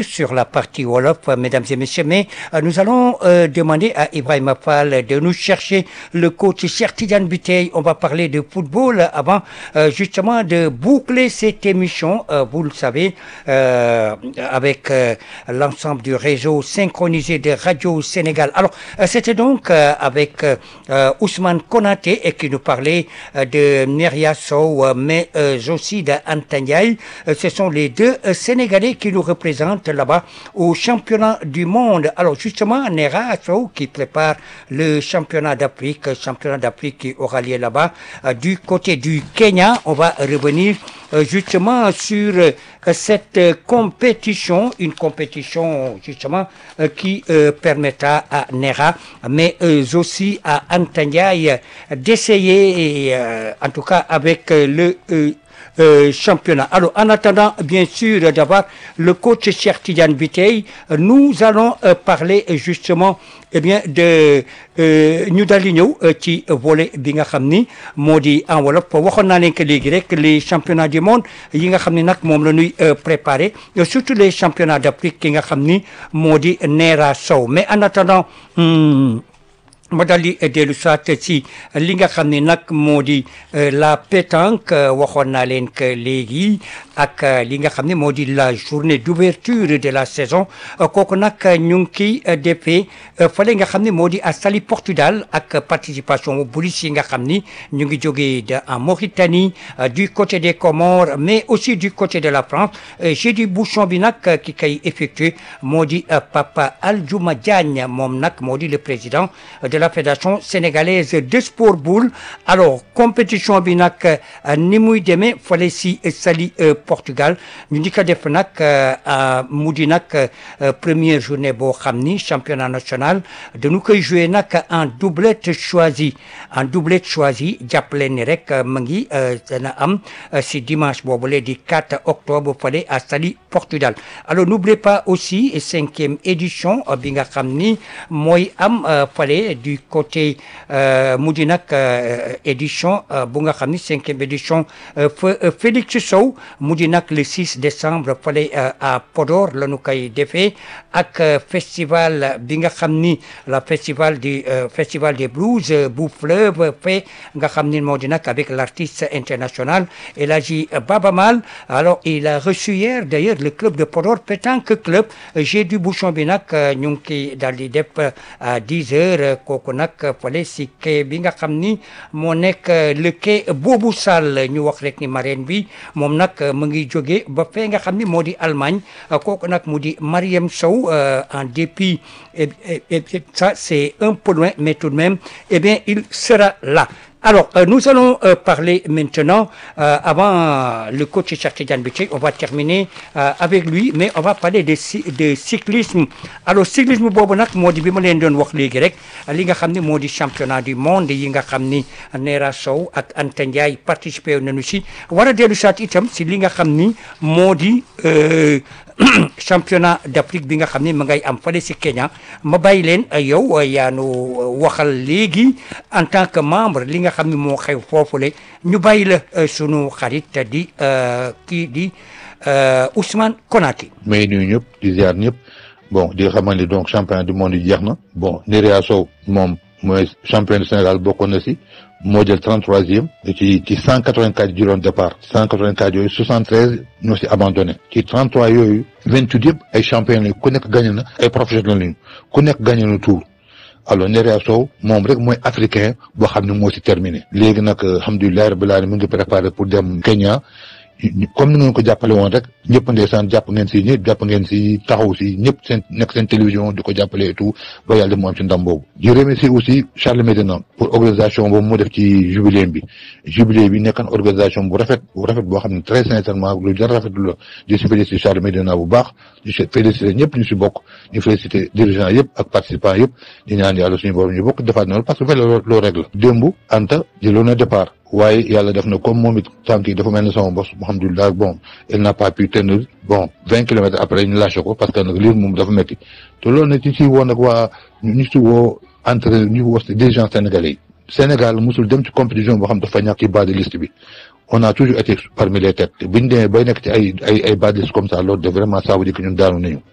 revenir sur la partie Wolof, mesdames et messieurs, mais euh, nous allons euh, demander à Ibrahim Fall de nous chercher le coach Chertidian Butey. On va parler de football avant euh, justement de boucler cette émission, euh, vous le savez, euh, avec euh, l'ensemble du réseau synchronisé de Radio Sénégal. Alors, euh, c'était donc euh, avec euh, euh, Ousmane Konaté et qui nous parlait euh, de Neria Sow, euh, mais euh, aussi d'Antanyay. Euh, ce sont les deux euh, Sénégalais qui nous représentent là-bas au championnat du monde. Alors justement, Nera Sow qui prépare le championnat d'Afrique, championnat d'Afrique qui aura lieu là-bas euh, du côté du Kenya. On va revenir euh, justement sur euh, cette euh, compétition, une compétition justement euh, qui euh, permettra à Nera, mais euh, aussi à Antanyay d'essayer, et, euh, en tout cas avec euh, le euh, euh, championnat. Alors, en attendant, bien sûr, d'avoir le coach Cheikh Tidiane Bitey, euh, nous allons euh, parler euh, justement eh bien de euh, ñu daal di ñëw euh, ci volet bi nga xam ni moo di en wolof waxoon naa leen que léegi rek les championnats du monde yi nga xam ni nag moom la ñuy euh, préparer euh, surtout les championnats d'Afrique ki nga xam ni moo di Nera Sow mais en attendant hmm, ma daal di dellu soit ci li nga xam ne nag moo di euh, la pétanque euh, waxoon naa leen que léegi ak euh, li nga xam ne moo di la journée d'ouverture de la saison euh, kooku nag ñu ngi kiy euh, defee euh, fale nga xam ne moo di à Saly Portudal ak participation bu police yi nga xam ni ñu ngi jógee de en Mauritanie euh, du côté des Comores mais aussi du côté de la France Euh, j'ai du bouchon bi nag euh, ki kay effectué moo di euh, Papa Aldiouma Diagne moom nag moo di le président de la fédération sénégalaise de sport boule alors compétition bi nag euh, ni muy demee fale si euh, Saly euh, Portugal ñu di ko def nag euh, euh, mu di nag euh, première journée boo xam ni championnat national dañu koy jouer nag en doublette choisie en doublette choisie jàppale ni rek euh, mu ngi euh, dana am euh, si dimanche boobule di 4 octobre fale à Saly Portugal alors n'oubliez pas aussi cinquième édition euh, bi nga xam ni mooy am euh, fale du côté euh, mu di nag euh, édition euh, bu nga xam ni cinquième édition euh, fa euh, Félix Sow mu di nag le 6 décembre fale euh, à Podor la ñu koy defee ak euh, festival bi nga xam ni la festival du euh, festival des blues euh, bu fleuve fait nga xam ni moo di nag avec l'artiste international El Hadji Baba Mal alors il a reçu hier d'ailleurs le club de Podor pétanque club j'ai du bouchon bi nag euh, ñu ngi koy daal di def euh, à 10 heures euh, kooku nag fale si quai bi nga xam ni moo nekk euh, le quai boobu Sall ñu wax rek ni marraine bi moom nag euh, mu ngi jóge ba fee nga xam ni moo di Allemagne euh, kooku nag mu di Mariam Sow euh, en dépit et, et, et ça c'est un peu loin mais tout de même eh bien il sera là alors, euh, nous allons euh, parler maintenant, euh, avant euh, le coach Cheikh Tidiane Biteye, on va terminer euh, avec lui, mais on va parler de, cy- de cyclisme. Alors, cyclisme boobu nag moo di bi ma leen doon wax léegi rek li nga xam ne moo di championnat du monde yi nga xam ni Nera Sow ak Anta Ndiaye participé nañu si war a dellu saat itam si li nga xam ni moo di euh, championnat d'Afrique bi nga xam ni ma ngay am fale si Kenya ma bàyyi leen euh, yow euh, yaa nu euh, waxal léegi en tant que membre li nga xam ni moo xew foofule ñu bàyyi la euh, sunu xarit di euh, kii di euh, Ousmane Konaté. may nuyu ñëpp di ziar ñëpp bon di xamal ni donc championnat du monde yi jeex na bon Nerea Sow moom mooy champion du Sénégal bokkoon na si moo jël 33e ci ci 184 juróom départ 184 yooyu 73 ñoo si abandonné ci 33 yooyu 28 yëpp ay champion lañu ku nekk gagné na ay professionnels lañu ku nekk gagné na tour alors Nerea Sow moom rek mooy africain boo xam ne moo si terminé léegi nag alhamdulilah rabbil alamin mu ngi préparé pour dem Kenya comme ni ngeen ko jàppale woon rek ñëpp ndeysaan jàpp ngeen si ñëpp jàpp ngeen si taxaw si ñëpp seen nekk seen télévision di ko jàppale et tout ba yàlla mu am ci ndam boobu. di remercier aussi Charles Médina pour organisation boobu mu def ci jubilé bi jubilé bi nekkan organisation bu rafet bu rafet boo xam ne très sincèrement lu jar rafetlu la di si féliciter Charles Médina bu baax di si féliciter ñëpp ñu si bokk ñu féliciter dirigeants yëpp ak participants yëpp di ñaan yàlla suñu borom ñu bokk defaat na parce que vélo loo rek la démb Anta jëloon na départ. waaye yàlla def na comme moom it tànk yi dafa mel ne sama bos alhamdulilah bon il n'a pas pu tenir bon vingt kilomètres après ñu lâché ko parce que nag lii moom dafa métti te loolu nag ci si woo nag waa ñu si woo entre ñu woo dirigeants sénégalais yi Sénégal musul dem ci compétition boo xam dafa ñàkk ci bas de liste bi on a toujours été parmi les têtes te biñ demee bay nekk ci ay ay ay bas de liste comme ça loolu de vraiment ça veut dire que ñun daanu nañu